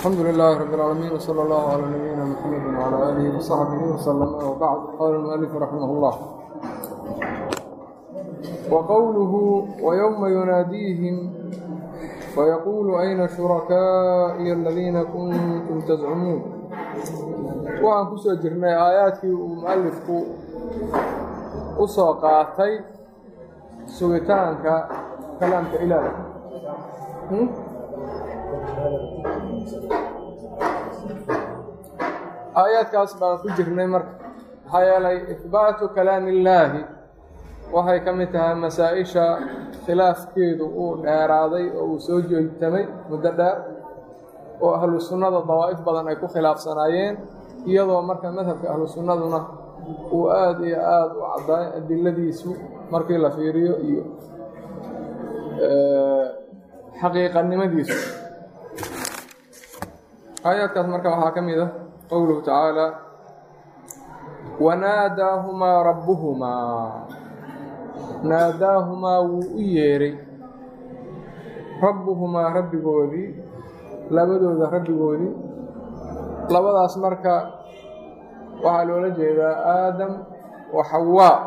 الحمد لله رب العالمين وصلى الله على نبينا محمد وعلى آله وصحبه وسلم وبعد قال المؤلف رحمه الله وقوله ويوم يناديهم ويقول أين شركائي الذين كنتم تزعمون waxaan ku soo jirnay aayaadkii uu mualifku u soo qaatay sugitaanka kalaamka ilaahi aayaadkaas baan ku jirnay marka maxaa yeelay ihbaatu kalaami illaahi waxay ka mid tahay masaa-isha khilaafkeedu uu dheeraaday oo uu soo joogtamay muddo dheer oo ahlu sunnada dawaa'if badan ay ku khilaafsanaayeen iyadoo marka madhabka ahlu sunnaduna uu aada iyo aada u caddaay adiladiisu markii la fiiriyo iyo xaqiiqanimadiisu aayaadkaas marka waxaa ka mid ah qowluhu tacaala wanaadaahumaa rabbuhumaa naadaahumaa wuu u yeedhay rabbuhumaa rabbigoodii labadooda rabbigoodii labadaas marka waxaa loola jeedaa aadam wa xawaa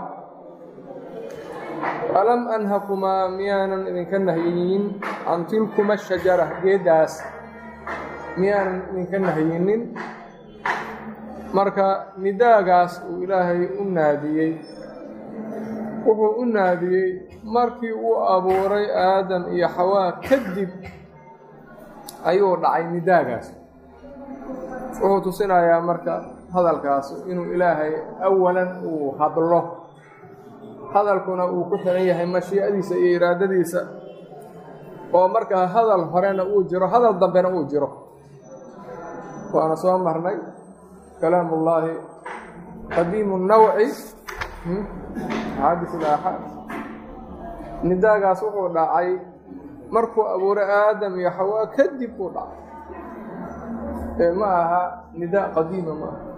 alam anhakumaa miyaanan idinka nahyiyin can tilkuma shajara geeddaas miyaanan idinka nahyinin marka nidaagaas uu ilaahay u naadiyey wuxuu u naadiyey markii uu abuuray aadam iyo xawaa kadib ayuu dhacay nidaagaas wuxuu tusinayaa marka hadalkaas inuu ilaahay awalan uu hadlo hadalkuna uu ku xiran yahay mashiicadiisa iyo iraadadiisa oo markaa hadal horena uu jiro hadal dambena uu jiro waana soo marnay kalaamu ullaahi qadiimu nawci xaadis ilaaxaad nidaagaas wuxuu dhacay markuu abuuray aadam iyo xawaa kadib uu dhacay ee ma aha nidaa qadiima ma aha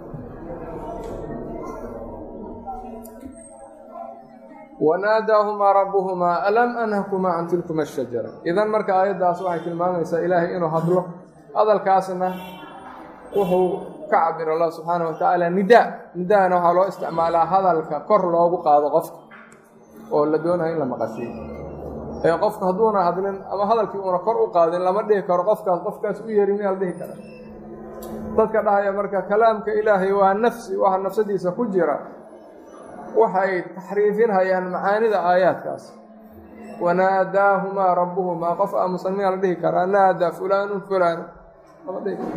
wanaadaahumaa rabbuhumaa alam anhakumaa can tilkuma ashajara idan marka aayaddaas waxay tilmaamaysaa ilaahay inuu hadlo hadalkaasna wuxuu ka cabir allah subxaana wa tacaala nidaa nidaana waxaa loo isticmaalaa hadalka kor loogu qaado qofka oo la doonayo in la maqashiyo ee qofka hadduuna hadlin ama hadalkii uuna kor u qaadin lama dhihi karo qofkaas qofkaas u yeeri miyaa la dhihi kara dadka dhahaya marka kalaamka ilaahay waa nafsi waxa nafsadiisa ku jira waxay taxriifinhayaan macaanida aayaadkaas wanaadaahumaa rabbuhumaa qof aamusan miyaa la dhihi karaa naadaa fulaanun fulaanu lama dhihi karo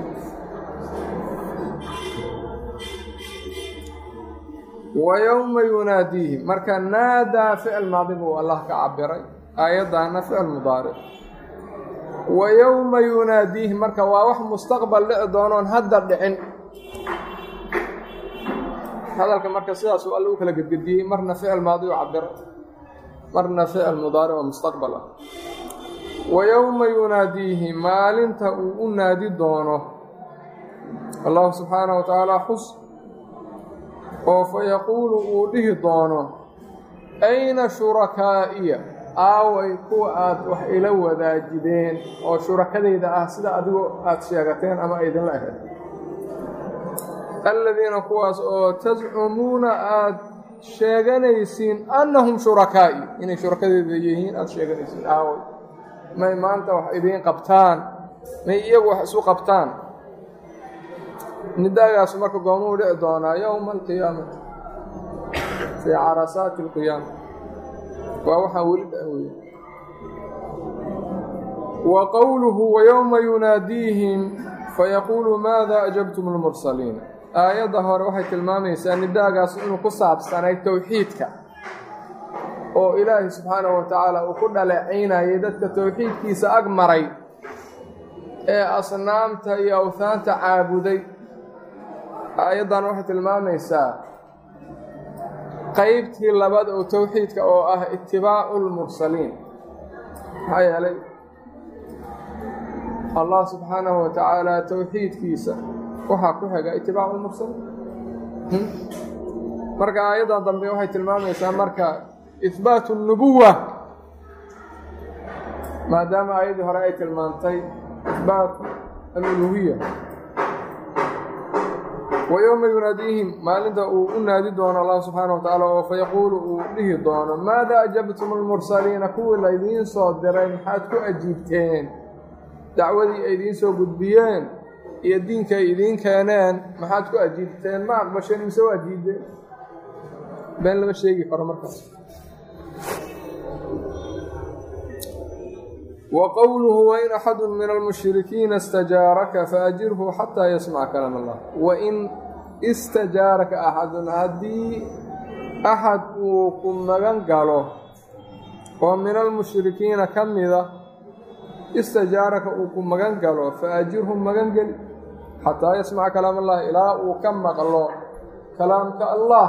wa yowma yunaadiihim marka naadaa ficil maadi buu allah ka cabiray aayaddaana ficil mudaaric wa yowma yunaadiihim marka waa wax mustaqbal dhici doonoon hadda dhicin hadalka marka sidaasuu alla u kala gedgediyey marna ficil maadi u cabiray marna ficil mudaaric oo mustaqbal ah wa yowma yunaadiihim maalinta uu u naadi doono allahu subxaanahu wa tacaala xus oo fa yaquulu uu dhihi doono ayna shurakaa'iya aaway kuwa aad wax ila wadaajideen oo shurakadayda ah sida adigoo aad sheegateen ama aydinla ahayd alladiina kuwaas oo tascumuuna aad sheeganaysiin annahum shurakaa'i inay shurakadayda yihiin aada sheeganaysiin aaway may maanta wax idiin qabtaan may iyagu wax isu qabtaan nidaagaas marka goomuu dhici doonaa yowma alqiyaamati fii carasaati alqiyaama waa waxaan weli dha wey wa qowluhu wayowma yunaadiihim fayaquulu maada ajabtum lmursaliin aayadda hore waxay tilmaamaysaa nidaagaas inuu ku saabsanay towxiidka oo ilaahi subxaanahu wa tacaala uu ku dhaleecaynayay dadka towxiidkiisa ag maray ee asnaamta iyo awhaanta caabuday aayaddan waxay tilmaamaysaa qeybtii labaad oo towxiidka oo ah itibaacu lmursaliin maxaa yeelay allah subxaanahu wa tacaala towxiidkiisa waxaa ku xiga itibaacu lmursaliin marka aayaddan dambe waxay tilmaamaysaa marka ihbaatu nubuwa maadaama aayaddii hore ay tilmaantay ihbaatu aluluhiya wa yowma yunaadiihim maalinta uu u naadi doono allah subxaana wa tacaala oo fayaquulu uu dhihi doono maada ajabtum almursaliina kuwii laydiin soo diray maxaad ku ajiibteen dacwadii ay idiin soo gudbiyeen iyo diinka ay idiin keeneen maxaad ku ajiibteen ma aqbasheen mise waa diideen been lama sheegi karo markaas wa qowluhu wain axadu min almushrikiina istajaaraka faajirhu xataa yasmaca kalaam allah wain istajaaraka axadun haddii axad uu ku magan galo oo min almushrikiina ka mida istajaaraka uu ku magan galo faajirhu magan geli xataa yasmaca kalaam allah ilaa uu ka maqlo kalaamka allah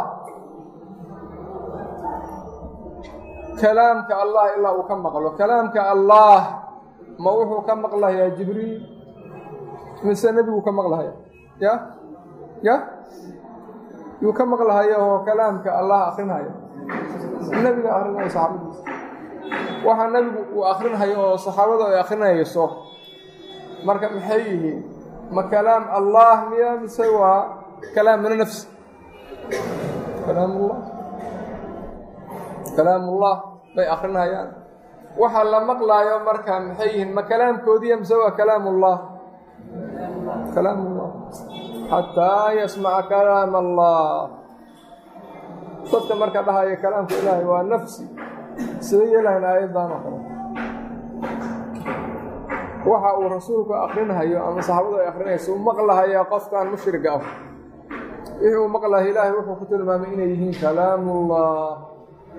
kalaamka allah ilaa uu ka maqlo kalaamka allah ma wuxuu ka maqlayaa jibriil mise nebiguu ka maqlahaya ya ya yuu ka maqlahaya oo kalaamka allah akrinhaya nebiga akrinaya saxaabadiisa waxaa nebigu uu akrinhayo oo saxaabadu ay akrinayso marka maxay yihiin ma kalaam allah miya mise waa kalaam min nafsi kalaamullah kalaamullah bay akrinayaan waxa la maqlaayo marka maxay yihiin ma kalaamkoodiiya mise waa kalaamullah kalaamullah xataa yasmaca kalaam allah dadka marka dhahaya kalaamka ilaahay waa nafsi sida yeelahayn aayaddan oo kale waxa uu rasuulku akrinhayo ama saxaabadu ay akrinayso u maqlahayaa qofkan mushriga ah wixii uu maqlahay ilaahay wuxuu ku tilmaamay inay yihiin kalaamullah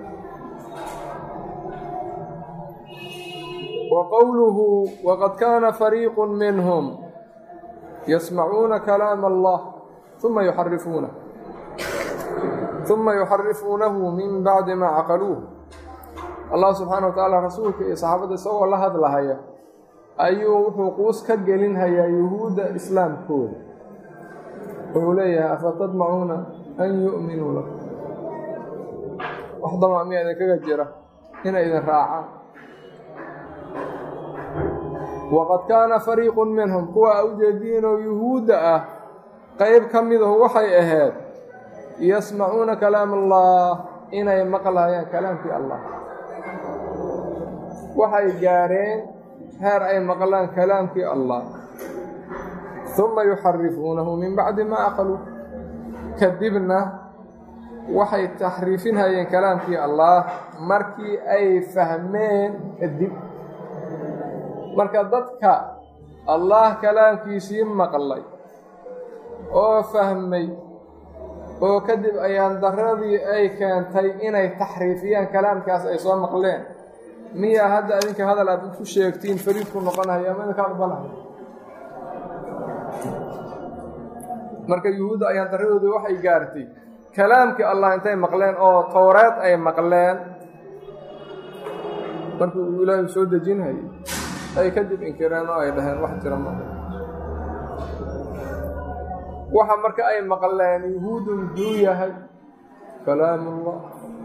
wa qowluhu waqad kaana fariiqu minhum yasmacuuna kalaam allah uma yuxarifuunah uma yuxarifuunahu min bacdi maa caqaluuh allah subxaana wa tacaala rasuulka iyo saxaabadda isagoo la hadlahaya ayuu wuxuu quus ka gelinhayaa yuhuudda islaamkooda wuxuu leeyahay afatadmacuuna an yu'minuu lakum wax damac miyaa idinkaga jira inay idin raacaan waqad kaana fariiqu minhum kuwa a ujeediinoo yuhuudda ah qeyb ka midahu waxay ahayd yasmacuuna kalaam allah inay maqlayaan kalaamkii allah waxay gaareen heer ay maqlaan kalaamkii allah uma yuxarifuunahu min bacdi maa aqaluu kadibna waxay taxriifinhayeen kalaamkii allah markii ay fahmeen kadib marka dadka allah kalaamkiisii maqlay oo fahmay oo kadib ayaan daradii ay keentay inay taxriifiyaan kalaamkaas ay soo maqleen miyaa hadda adinka hadal aad ku sheegtiin fariidku noqonayo ama idinka aqbalayo marka yuhuudda ayaan daradoodii waxay gaartay kalaamkii allah intay maqleen oo towreed ay maqleen markii uu ilaahay soo dejinhayay ay kadib inkireen oo ay dhaheen wax jira ma waxa marka ay maqleen yuhuuddu muxuu yahay kalaamullah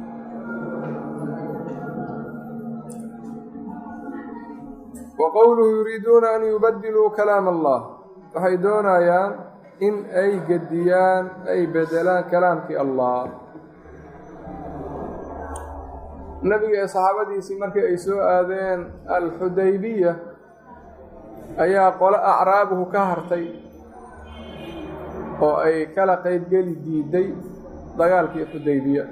wa qowluhu yuriiduuna an yubadiluu kalaam allah waxay doonayaan in ay gediyaan ay bedelaan kalaamkii allah nebiga ee saxaabadiisii markii ay soo aadeen alxudaybiya ayaa qolo acraabuhu ka hartay oo ay kala qaybgeli diiday dagaalkii xudaybiya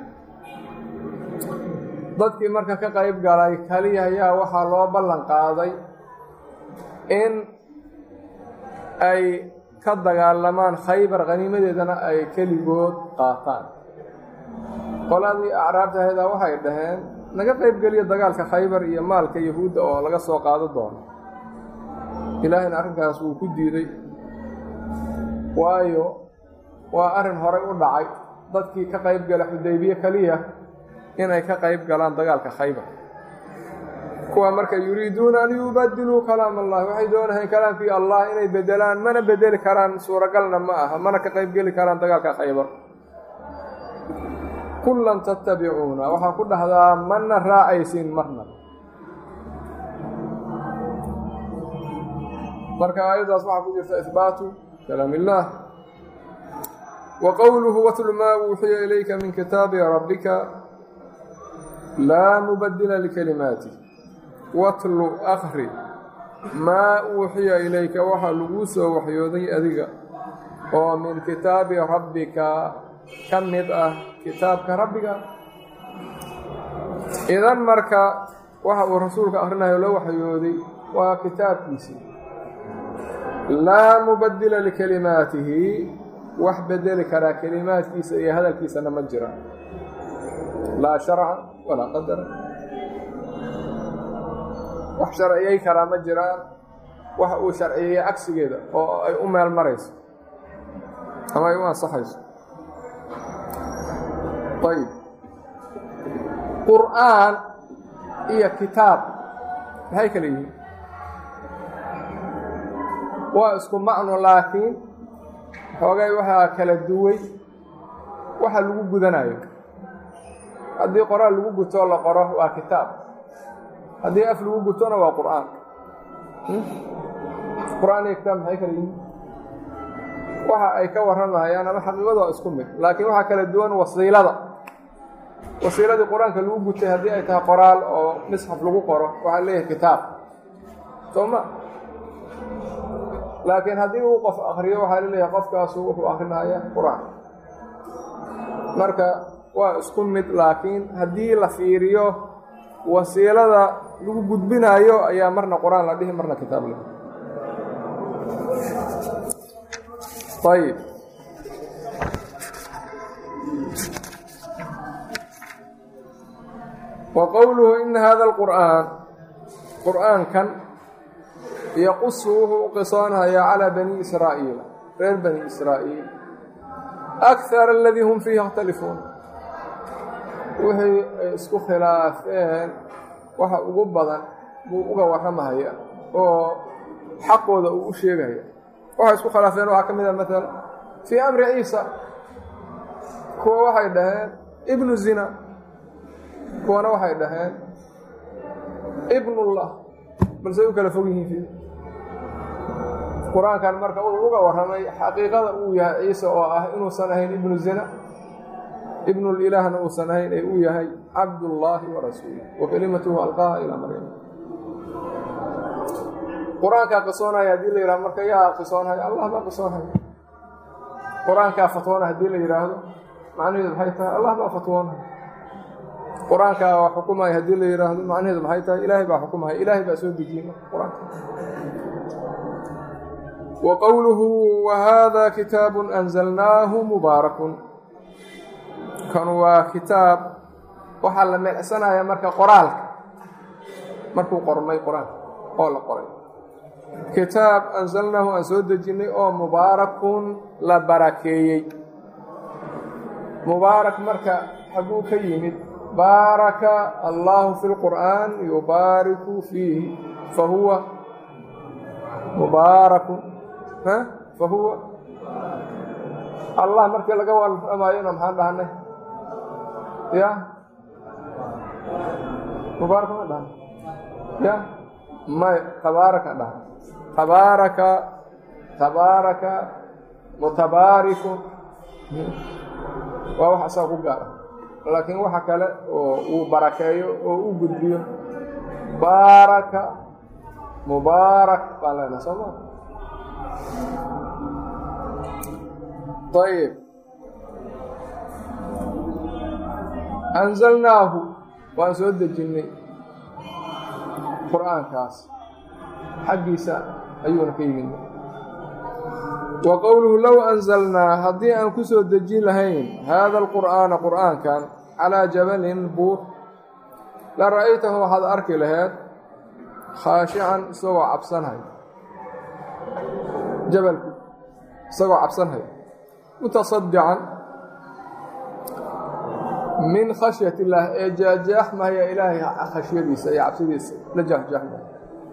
dadkii marka ka qayb galay kaliya ayaa waxaa loo ballan qaaday in ay ka dagaalamaan khaybar khaniimadeedana ay keligood qaataan qoladii acraabta ahadaa waxay dhaheen naga qaybgeliya dagaalka khaybar iyo maalka yahuudda oo laga soo qaado doono ilaahayna arrinkaas wuu ku diiday waayo waa arrin horay u dhacay dadkii ka qayb gala xudaybiye keliya inay ka qayb galaan dagaalka khaybar kuwa marka yuriiduuna an yubadiluu kalaam allahi waxay doonahayn kalaamkii allah inay bedelaan mana bedeli karaan suuragalna ma aha mana ka qayb geli karaan dagaalka khaybar kullan tattabicuuna waxaa ku dhahdaa mana raacaysiin marna marka aayaddaas waxaa ku jirta ihbaatu kalaam illaah wa qowluhu watlu maa uuxiya ilayka min kitaabi rabbika laa mubadila likalimaatih watlu akri maa uuxiya ilayka waxaa laguu soo waxyooday adiga oo min kitaabi rabbika ka mid ah kitaabka rabbiga idan marka waxa uu rasuulka akhrinayo la waxyooday waa kitaabkiisii laa mubadila likalimaatihi wax bedeli karaa kelimaadkiisa iyo hadalkiisana ma jira laa sharca walaa qadara wax sharciyey karaa ma jiraan wax uu sharciyeeyey cagsigeeda oo ay u meel marayso ama ay u ansaxayso ayb qur'aan iyo kitaab maxay kala yihiin waa isku macno laakiin xoogay waxaa kala duway waxa lagu gudanayo haddii qoraal lagu gutoo la qoro waa kitaab haddii af lagu gutona waa qur'aan qur'aan iyo kitaab maxay kala yihiin waxa ay ka warramayaan ama xaqiiqadu waa isku mid laakiin waxaa kala duwan wasiilada wasiiladii qur-aanka lagu gutay haddii ay tahay qoraal oo misxaf lagu qoro waxaa leeyahay kitaab soo ma laakiin haddii uu qof akriyo waxaa laleeyahay qofkaasu wuxuu akrinaya qur-aan marka waa isku mid laakiin haddii la fiiriyo wasiilada lagu gudbinayo ayaa marna qur-aan la dhihi marna kitaab la ayib wa qowluhu ina hada alqur'aan qur'aankan yaqusu wuxuu u qisoonhayaa calaa bani israa'iil reer bani israa'iil akthar aladii hum fiihi yakhtalifuun wixii ay isku khilaafeen waxa ugu badan buu uga warramahaya oo xaqooda uu u sheegaya waxay isku khilaafeen waxaa ka mid a maala fii amri ciisa kuwa waxay dhaheen ibnu zina kuwana waxay dhaheen ibnullah balse u kala fog yihiin qur-aankan marka uu uga warramay xaqiiqada uu yahay ciise oo ah inuusan ahayn ibnu zina ibnulilaahna uusan ahayn ee uu yahay cabdullaahi wa rasuuluh wa kelimatuhu alqaaha ilaa maryam qur-aankaa qisoonaya haddii la yidhahdo marka yaa qisoonhaya allah baa qisoonhaya qur-aankaa fatwoona haddii la yidhaahdo macnaheedu maxay tahay allah baa fatwoonaya qur-aankaa waa xukumaya haddii la yidhaahdo macnaheedu maxay tahay ilaahay baa xukumaya ilaahay baa soo dejiyey qur-aanka wa qowluhu wa haada kitaabun anzalnaahu mubaarakun kan waa kitaab waxaa la meecsanaya marka qoraalka markuu qormay qur-aanka oo la qoray kitaab anzalnaahu aan soo dejinnay oo mubaarakun la barakeeyey mubaarak marka xaguu ka yimid baaraka allahu fi lqur'aan yubaariku fiihi fa huwa mubaarakun fa huwa allah markii laga warramayona maxaan dhahnay ya mubaarak ma dhahan ya may tabaaraka dhahan tabaaraka tabaaraka mutabaarikun waa wax asaga ku gaara laakiin waxa kale oo uu barakeeyo oo u gudbiyo baaraka mubaarak baan leenaha soo maa ayib anzalnaahu waan soo dejinnay qur-aankaas xaggiisa ayuuna ka yimid wa qowluhu low anzalnaa haddii aan ku soo dejin lahayn haada alqur'aana qur'aankan calaa jabalin buur la ra'aytahu waxaad arki laheed khaashican isagoo cabsanhay jabalku isagoo cabsanhay mutasadican min khashyat illaah ee jaajaaxmaya ilaahay khashyadiisa iyo cabsidiisa la jaahjaaxmaya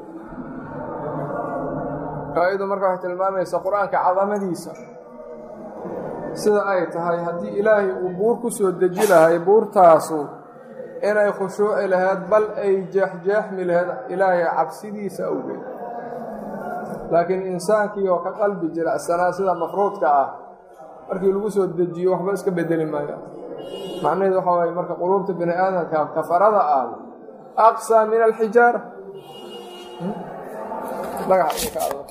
ayadu marka waxay tilmaamaysaa qur-aanka cadamadiisa sida ay tahay haddii ilaahay uu buur ku soo deji lahay buurtaasu inay khushuuci laheyd bal ay jeexjeexmi laheyd ilaahay cabsidiisa awgeed laakiin insaankii oo ka qalbi jilicsanaa sida mafruudka ah markii lagu soo dejiyo waxba iska bedeli maayo macnaheedu waxa waaye marka quluubta bini aadamka kafarada ah aqsaa min alxijaara dhagax idinka adag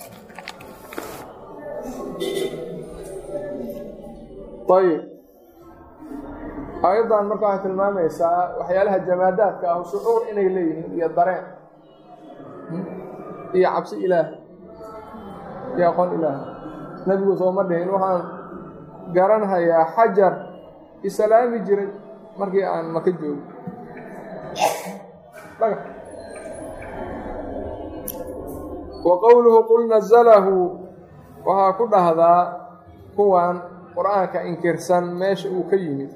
ayib aayaddan marka waxay tilmaamaysaa waxyaalaha jamaadaadka ah shucuur inay leeyihiin iyo dareen iyo cabsi ilaah iyo aqoon ilaah nebigu sooma dhihin waxaan garanhayaa xajar isalaami jiray markii aan maka joogo dhagax wa qowluhu qul nazalahu waxaa ku dhahdaa kuwan qur-aanka inkirsan meesha uu ka yimid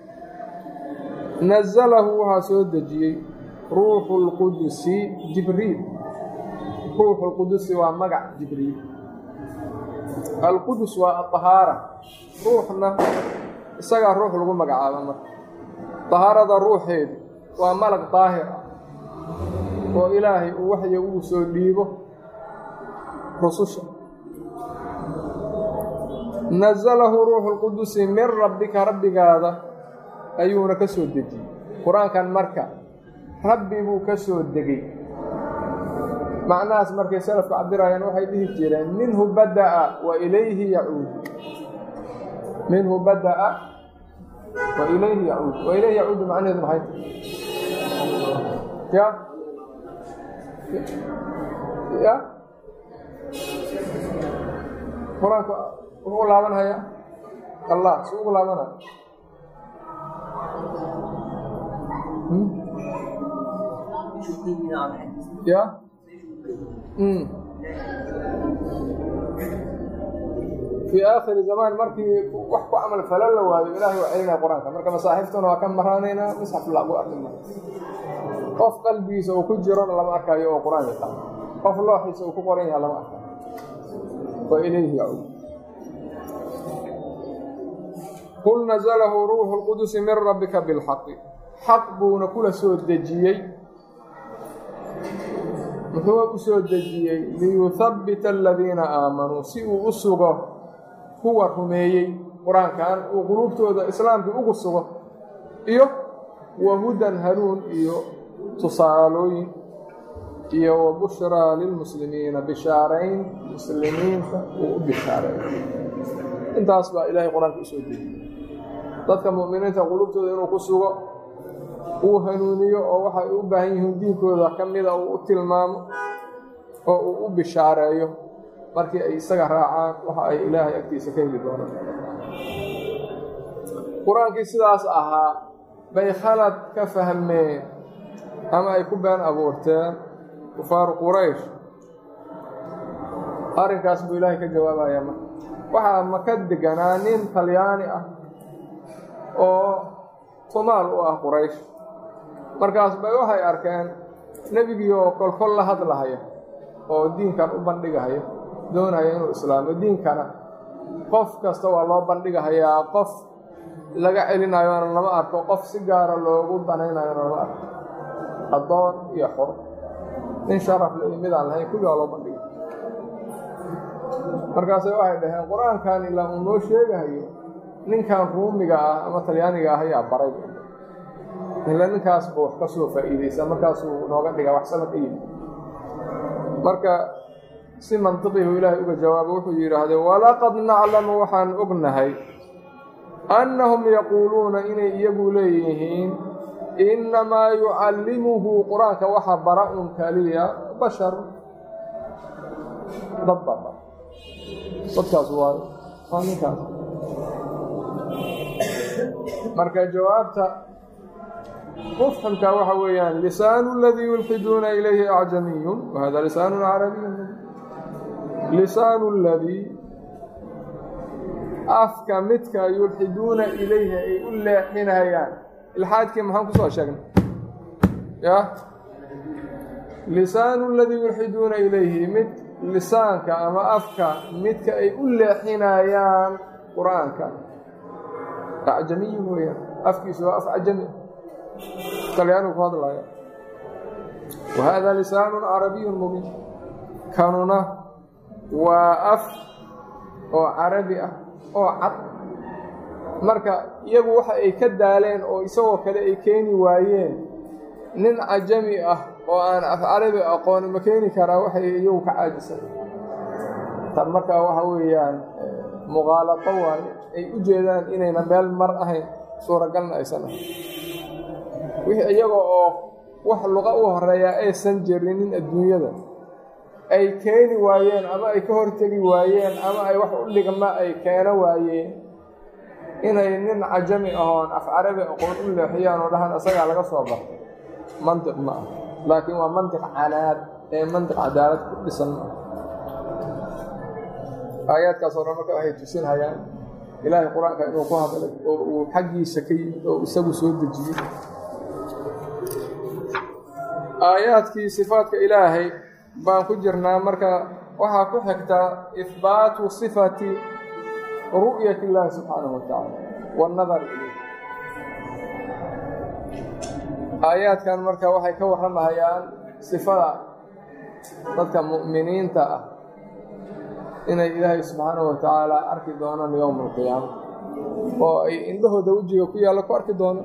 nazalahu waxaa soo dejiyey ruuxu lqudusi jibriil ruuxu lqudusi waa magac jibriil alqudus waa aطahaara ruuxna isagaa ruux lagu magacaaba marka dahaarada ruuxeedu waa malag daahir ah oo ilaahay uu waxya uu soo dhiibo rususha nazalahu ruuxu lqudusi min rabbika rabbigaada ayuuna ka soo dejiyey qur-aankan marka rabbi buu ka soo degay macnahaas markay salafku cabirayaan waxay dhihi jireen minhu bada'a wa ilayhi yacuud minhu bada'a wa ilayhi yacuud wa ilayhi yacuudu macnaheedu maxay ya ya qur-aanku wuxuu laabanhayaa allah si ugu laabanaya ya fii aakhiri zamaan markii wax ku camal falo la waayo ilaahay waa celinaya qur-aanka marka masaaxiftuna waa ka maraanaynaa misxaf lagu arki ma qof qalbigiisa uu ku jirona lama arkayo oo qur-aan yaqaan qof looxiisa uu ku qoran yaha lama arkayo wa ilayhi yacuud qul nazalahu ruuxu lqudusi min rabbika bilxaqi xaq buuna kula soo dejiyey muxuu u soo dejiyey liyuhabbita aladiina aamanuu si uu u sugo kuwa rumeeyey qur-aankan uu quluubtooda islaamkii ugu sugo iyo wa hudan hanuun iyo tusaalooyin iyo wa bushraa lilmuslimiina bishaarayn muslimiinta uu u bishaareeyo intaas baa ilaahay qur-aanka u soo dejiyey dadka mu'miniinta quluubtooda inuu ku sugo uu hanuuniyo oo waxay u baahan yihiin diinkooda ka mida uu u tilmaamo oo uu u bishaareeyo markii ay isaga raacaan waxa ay ilaahay agtiisa ka heli doonaan qur-aankii sidaas ahaa bay khalad ka fahmeen ama ay ku been abuurteen kufaaru quraysh arrinkaas buu ilaahay ka jawaabayaa marka waxaa maka deganaa nin talyaani ah oo tumaal u ah quraysh markaas bay waxay arkeen nebigii oo kolkol la hadlahaya oo diinkan u bandhigahaya doonaya inuu islaamo diinkana qof kasta waa loo bandhigahayaa qof laga celinayona lama arko qof si gaara loogu danaynayona lama arko addoon iyo xor nin sharaf le iyo mid aan lahayn kulli waa loo bandhiga markaasay waxay dhaheen qur-aankan ilaa uu noo sheegahayo ninkan ruumiga ah ama talyaaniga ah ayaa baray ila ninkaas ba wax ka soo faa'iidaysa markaasuu nooga dhigaa wax sama ka yimi marka si mantiqihu ilaahay uga jawaabo wuxuu yidhaahdee walaqad naclamu waxaan ognahay annahum yaquuluuna inay iyagu leeyihiin innamaa yucallimuhu qur-aanka waxa bara un kaliya bashar dad baa bara dadkaas waa waa ninkaas marka jawaabta mufhamka waxa weeyaan lisaanu اladii yulxiduuna ilayhi acjamiyun wahada lisaanu carabiyu lisaanu اladii afka midka yulxiduuna ilayhi ay u leexinayaan ilxaadkii maxaan kusoo sheegnay ya lisaanu اladii yulxiduuna ilayhi mid lisaanka ama afka midka ay u leexinayaan qur-aanka acjamiyun weeyaan afkiisu waa af cajami talyaanigu ku hadlaya wa hada lisaanu carabiyu mubiin kanuna waa af oo carabi ah oo cad marka iyagu waxa ay ka daaleen oo isagoo kale ay keeni waayeen nin cajami ah oo aan af carabi aqooni ma keeni karaa waxay iyagu ka caajisan tan markaa waxa weeyaan muqaalato waayo ay u jeedaan inayna meel mar ahayn suuragalna aysan ahayn wixii iyaga oo wax luqa u horeeyaa aysan jirinin adduunyada ay keeni waayeen ama ay ka hortegi waayeen ama ay wax u dhigma ay keeno waayeen inay nin cajami ahoon af carabi aqoon u leexiyaan oo dhahaan isagaa laga soo bartay mantiq ma ah laakiin waa mantiq canaad ee mantiq cadaalad ku dhisan ma ah aayaadkaasoo dhan marka waxay tusinhayaan ilaahay qur-aanka inuu ku hadlay oo uu xaggiisa ka yimid oo isagu soo dejiyey aayaadkii sifaadka ilaahay baan ku jirnaa marka waxaa ku xigtaa ihbaatu sifati ru'yati illaahi subxaanahu watacaala waannadar ilayh aayaadkan marka waxay ka warramahayaan sifada dadka mu'miniinta ah inay ilaahay subxaanahu watacaala arki doonaan yowma alqiyaama oo ay indhahooda wejiga ku yaalla ku arki doonaan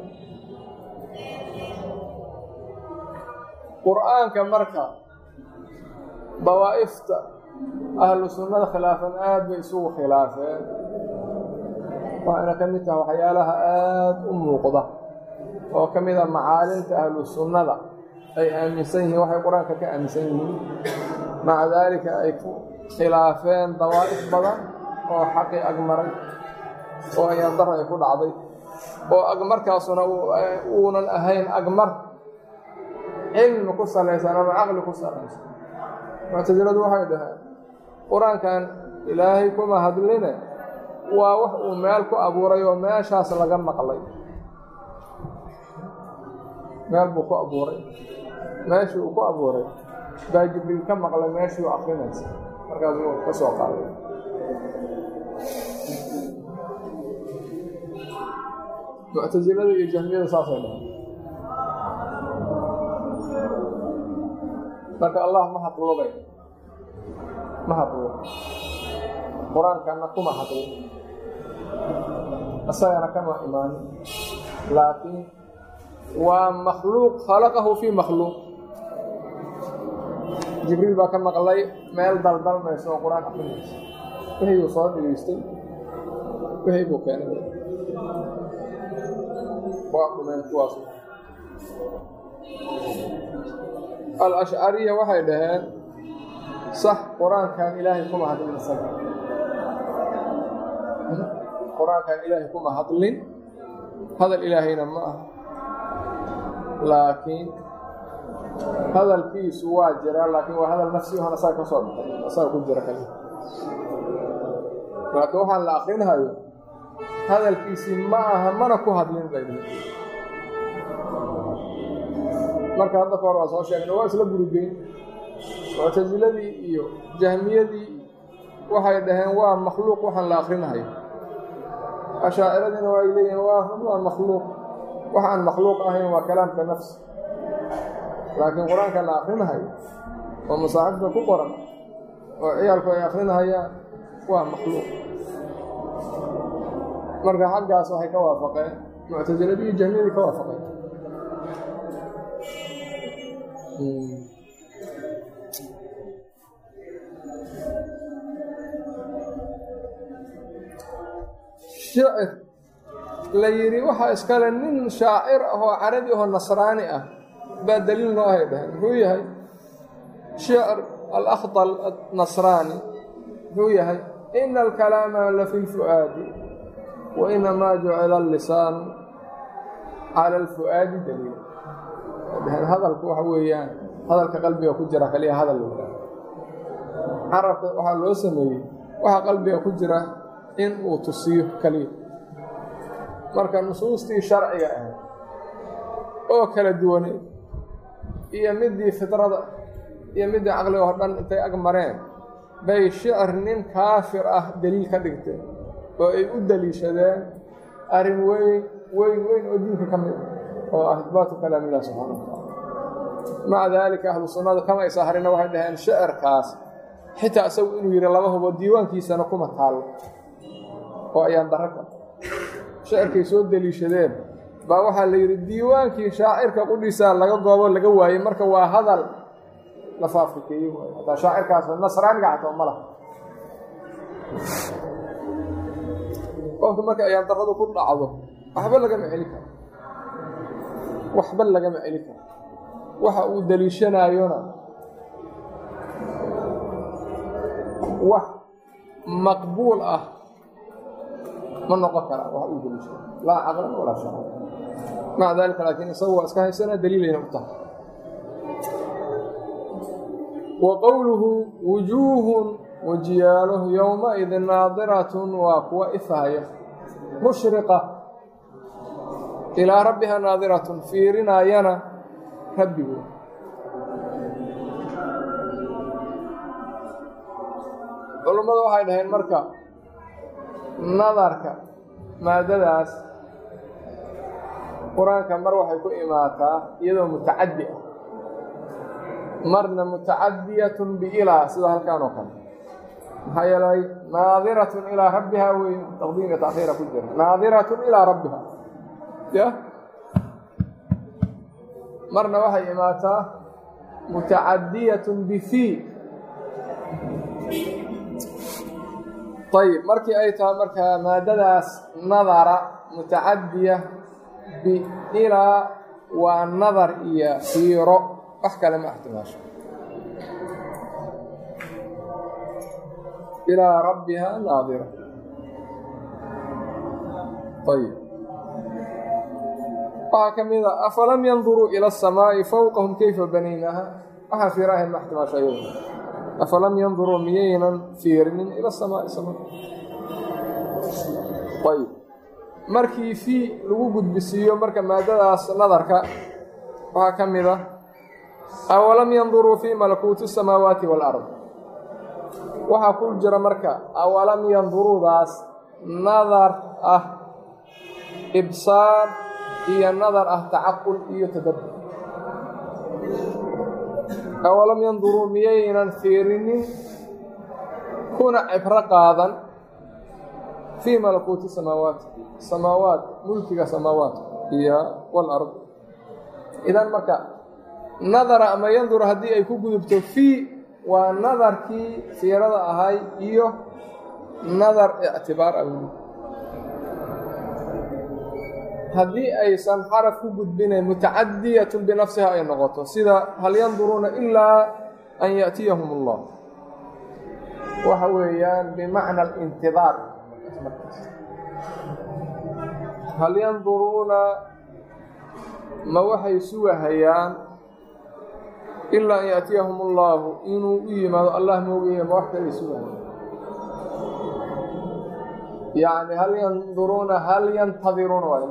qur-aanka marka dawaa'ifta ahlu sunnada khilaafan aad bay isugu khilaafeen waxayna ka mid tahay waxyaalaha aada u muuqda oo ka mid a macaalinta ahlu sunnada ay aaminsan yihiin waxay qur-aanka ka aaminsan yihiin maca daalika ay ku khilaafeen dawaa'if badan oo xaqii agmaray oo ayaandaro ay ku dhacday oo agmarkaasuna uunan ahayn agmar cilmi ku salaysan ama caqli ku salaysan muctasiladu waxay dhaheen qur-aankan ilaahay kuma hadline waa wax uu meel ku abuuray oo meeshaas laga maqlay meel buu ku abuuray meeshii uu ku abuuray baa jibriil ka maqlay meeshii u akrinaysa markaasuu ka soo qaaday muctasilada iyo jahmiyada saasay dhahay marka allah ma hadlobay ma hadlo qur-aankana kuma hadlo isagana kama imaanin laakiin waa makhluuq khalaqahu fii makhluuq jibriil baa ka maqlay meel daldalmaysa oo qur-aan akrinaysa wixii buu soo dhegeystay wixii buu keenay waa dhumeen kuwaas al-ashcariya waxay dhaheen sax qur-aankan ilaahay kuma hadlin isaga qur-aankan ilaahay kuma hadlin hadal ilaahayna ma aha laakiin hadalkiisu waa jiraa laakiin waa hadal nafsi ohon asaga ka soo baxay asaga ku jira kali laakiin waxaan la akrinhayo hadalkiisii ma aha mana ku hadlin bay dhihi marka hadda kahor waa soo sheegna waa isla gurigeyn muctasiladii iyo jahmiyadii waxay dhaheen waa makhluuq waxaan la akrinhayo ashaaciradiina waay leeyihin waa makhluuq wax aan makhluuq ahayn waa kalaamka nafsi laakiin qur-aanka la akrinhayo oo masaaxifta ku qoran oo ciyaalku ay akrinahayaan waa makhluuq marka xaggaas waxay ka waafaqeen muctasiladii iyo jahmiyadii ka waafaqeen shicir la yidhi waxaa iskale nin shaacir ah oo carabi ahoo nasraani ah baa daliil noo hay dhaheen muxuu yahay shicr alakhdal nasraani muxuu yahay ina alkalaama la fi lfu'aadi wa inamaa jucila allisaanu cala alfu'aadi daliil dhaheen hadalku waxa weeyaan hadalka qalbiga ku jira kaliya hadal la carabka waxaa loo sameeyey waxa qalbiga ku jira in uu tusiyo kaliya marka nusuustii sharciga ahayd oo kala duwanay iyo midii fidrada iyo midii caqliga oo dhan intay ag mareen bay shicir nin kaafir ah deliil ka dhigteen oo ay u deliishadeen arrin weyn weyn weyn oo diinka ka mid oo ah ihbaatu kalaam illah subxaana wa tacaala maca daalika ahlu sunnadu kama isa harina waxay dhaheen shicirkaas xitaa isagu inuu yidhi lama hubo diiwaankiisana kuma taallo oo ayaan darro ka shacirkay soo deliishadeen baa waxaa la yidhi diiwaankii shaacirka qudhiisaa laga goobo laga waayey marka waa hadal la faafrikeeye waay hataa shaacirkaas nasraaniga xataa ma laha qofka marka ayaan darradu ku dhacdo waxba lagama celi karo waxba lagama celi karo waxa uu deliishanaayona wax maqbuul ah ma noqon karaa wax uu deliishana laa caqlan walaa shara maca daalika laakiin isagu waa iska haysanaa daliilayna u tahay wa qowluhu wujuuhun wajiyaalo yowmaidin naadiratun waa kuwa ifahaya mushriqa ilaa rabbiha naadiratun fiirinaayana rabbigood culummadu waxay dhaheen marka nadarka maadadaas qur-aanka mar waxay ku imaataa iyadoo mutacaddi ah marna mutacadiyatun biilaa sida halkaan oo kale maxaa yeelay naadiratun ilaa rabbiha wey taqdiimka taakhiira ku jira naadiratun ilaa rabbiha ya marna waxay imaataa mutacadiyatun bifii ayib markii ay tahay markaa maadadaas nadara mutacadiya biilaa waa nadar iyo fiiro wax kale ma axtimaasho ilaa rabbiha naadira ayib waxaa ka mid a afalam yanduruu ila asamaa'i fowqahum kayfa banaynaha waxaa fiirahayn ma axtimaasho ayado afalam yanduruu miyaynan fiirinin ila asamaa'i sama ayib markii fii lagu gudbisiiyo marka maadadaas nadarka waxaa ka mid a awalam yanduruu fii malakuuti asamaawaati waalard waxaa ku jira marka awalam yanduruudaas nadar ah ibsaar iyo nadar ah tacaqul iyo tadabbur awalam yanduruu miyaynan fiirinin kuna cibro qaadan fii malakuuti samaawaat samaawaat mulkiga samaawaat iyo walard idan marka nadara ama yandur haddii ay ku gudubto fii waa nadarkii fiirada ahay iyo nadar ictibaar ah haddii aysan xaraf ku gudbinayn mutacadiyatun binafsiha ay noqoto sida hal yanduruuna ilaa an yaأtiyahum اllah waxa weeyaan bimacna alintidaar hal yanduruuna ma waxay sugahayaan ilaa an yaأtiyahum اllaahu inuu u yimaado allah moogaye ma wax kalay sugahayaan yani hal yanduruuna hal yantadiruuna waay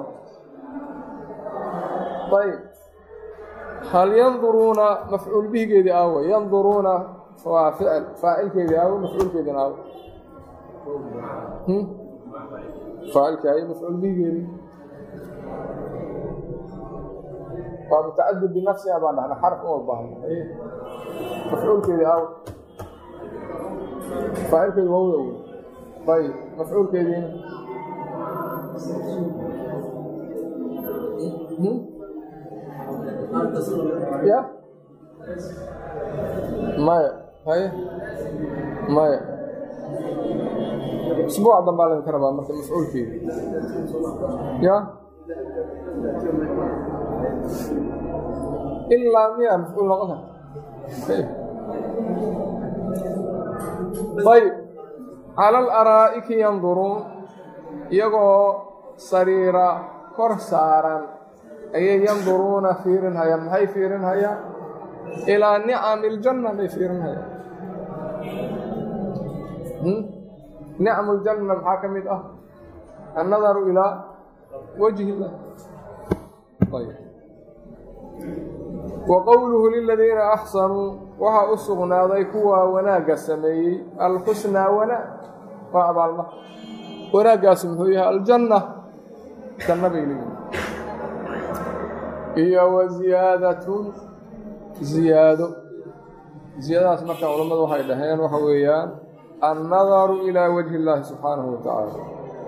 ayb hal yanduruuna mafcuul bihigeedii aawe yanduruuna waa ficil faacilkeedii aawe mafcuulkeediina aawe faacilkii ay mafcuul bihigeedii waa mutacadid binafsiha baan dhahna xarf uma baahno mafcuulkeedii aawe faacilkeedi wawda wey ayb mafcuulkeediina ya maya haye maya isbuuc dambaa laydinka rabaa marka mafcuulkeedi ya ilaa miyaa mafcuul noqon karta ayb cala alaraa'iki yanduruun iyagoo sariira kor saaran ayay yanduruuna fiirinhayaan maxay fiirinhayaan ilaa nicami iljanna bay fiirinhayaan nicmu ljanna maxaa ka mid ah annadaru ilaa wajhi illah wa qowluhu liladiina axsanuu waxaa u sugnaaday kuwa wanaagga sameeyey alxusnaa wanaag waa abaalmar wanaaggaasi muxuu yahay aljanna janna bay leeyihin iyo wa ziyaadatun ziyaado ziyaadadaas marka culammadu waxay dhaheen waxa weeyaan annadaru ilaa wajhi illaahi subxaanahu wa tacaala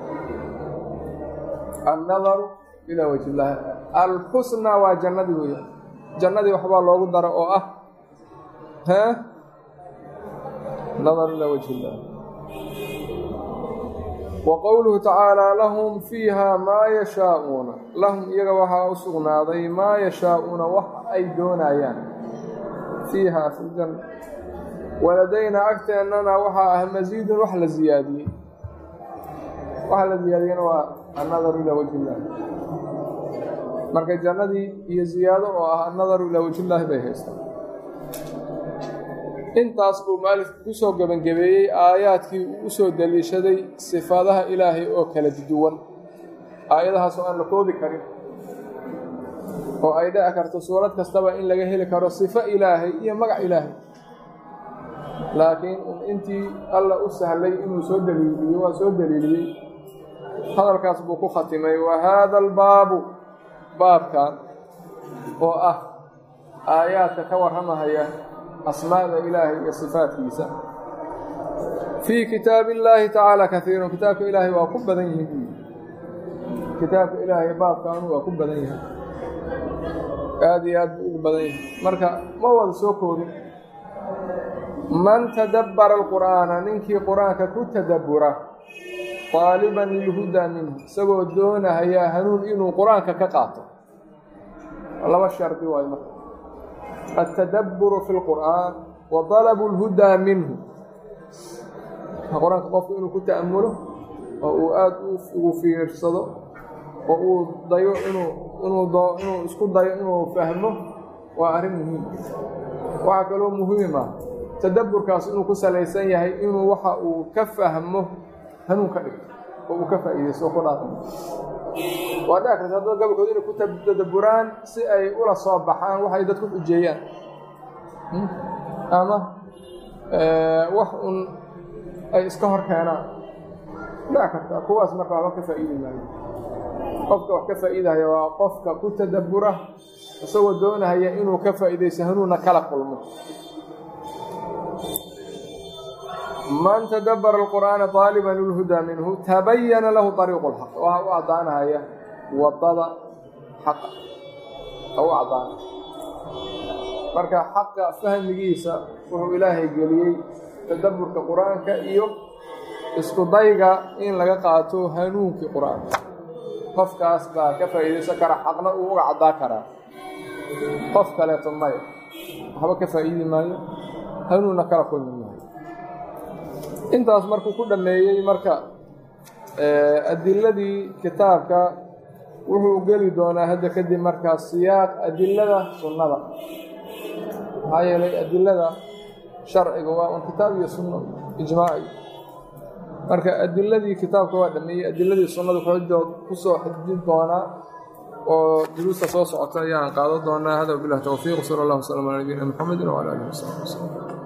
annadaru ilaa wajhi illaahi alxusna waa jannadii weeyaan jannadii waxbaa loogu dara oo ah hee nadaru ilaa wajhi illaah wa qowluhu tacaalaa lahum fiiha maa yashaa'uuna lahum iyaga waxaa u sugnaaday maa yashaa'uuna wax ay doonayaan fiiha fi ljanna waladaynaa agteennana waxaa ah masiidun wax la ziyaadiyey waxa la ziyaadiyena waa annadaru ilaa wajhi illaah marka jannadii iyo ziyaado oo ah annadaru ilaa wajhillaahi bay haystaan intaas buu maalifku ku soo gebangebeeyey aayaadkii uu u soo daliishaday sifaadaha ilaahay oo kala duwan aayadahaas oo aan la koobi karin oo ay dhici karto suurad kastaba in laga heli karo sifo ilaahay iyo magac ilaahay laakiin intii alla u sahlay inuu soo daliiliyo waa soo daliiliyey hadalkaas buu ku khatimay wa haada albaabu baabkan oo ah aayaadka ka warramahaya asmaada ilaahay iyo sifaadkiisa fii kitaabi illaahi tacaala kaiirun kitaabka ilaahay waa ku badan yihiin kitaabka ilaahay baabkaanu waa ku badan yahay aada iyo aad buu ugu badan yahay marka ma wada soo koobin man tadabbara alqur'aana ninkii qur-aanka ku tadabbura qaaliban lilhudaa minhu isagoo doonahaya hanuun inuu qur-aanka ka qaato laba shardi waayo marka altadabburu fi lqur'aan wa dalabu lhudaa minhu qur-aanka qofku inuu ku ta'amulo oo uu aada ugu fiirsado oo uu dayo inuu inuu inuu isku dayo inuu fahmo waa arrin muhiim waxaa kaloo muhiima tadabburkaas inuu ku salaysan yahay inuu waxa uu ka fahmo hanuun ka dhigto oo uu ka faa'iidaysto oo ku dhaaqmo waa dhici karta dad gabolkood inay ku tadabburaan si ay ula soo baxaan waxay dadku xujeeyaan ama wax un ay iska hor keenaan dhici karta kuwaas marka waxba ka faa'iidi maayo qofka wax ka faa'iidahaya waa qofka ku tadabbura isagoo doonahaya inuu ka faa'iidaysto hanuunna kala kulmo man tadabbara alqur'aana taaliban lilhudaa minhu tabayana lahu ariiqu lxaq waxa u caddaanahaya wadada xaqa u caddaana marka xaqa fahmigiisa wuxuu ilaahay geliyey tadabburka qur-aanka iyo isku dayga in laga qaato hanuunkii qur-aanka qofkaas baa ka faa'iidaysan kara xaqna uu uga caddaa karaa qof kaleeto maya waxba ka faa'iidi maayo hanuunna kala kulmi maayo intaas markuu ku dhammeeyey marka adiladii kitaabka wuxuu geli doonaa hadda kadib markaa siyaaq adilada sunnada maxaa yeelay adilada sharciga waa un kitaab iyo sunno ijmaaci marka adiladii kitaabka waa dhameeyey adiladii sunnada xoojood kusoo xidjin doonaa oo duruusta soo socota ayaan qaadan doonaa hada bilah towfiiq sala allah wasalam ala nabiyina mxamedi wala alihi wasaxbi waslm